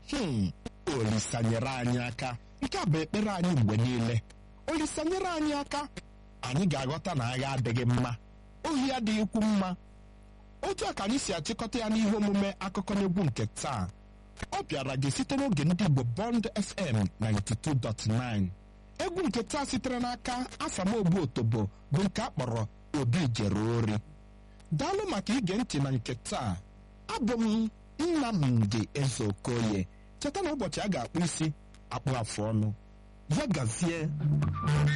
hmm olisa nyere anyị aka nke a bụ ekpere anyị mgbe niile olisa nyere anyị aka anyị ga-aghọta na agha adịghị mma ohi adịghịkwu mma otu a ka anyị si achịkọta ya n'ihe omume akụkọ n'egwu nke taa ọ bịara gị site n'oge ndị Igbo Bond FM 92.9 egwu nke taa sitere n'aka Asamogbu Otobo bụ nke a kpọrọ Obi jere ori daalụ maka ige ntị na nke taa abụ m Nnamdi Ezeokoye cheta na ụbọchị a ga-akpụ isi akpụ afụ ọnụ ya gazie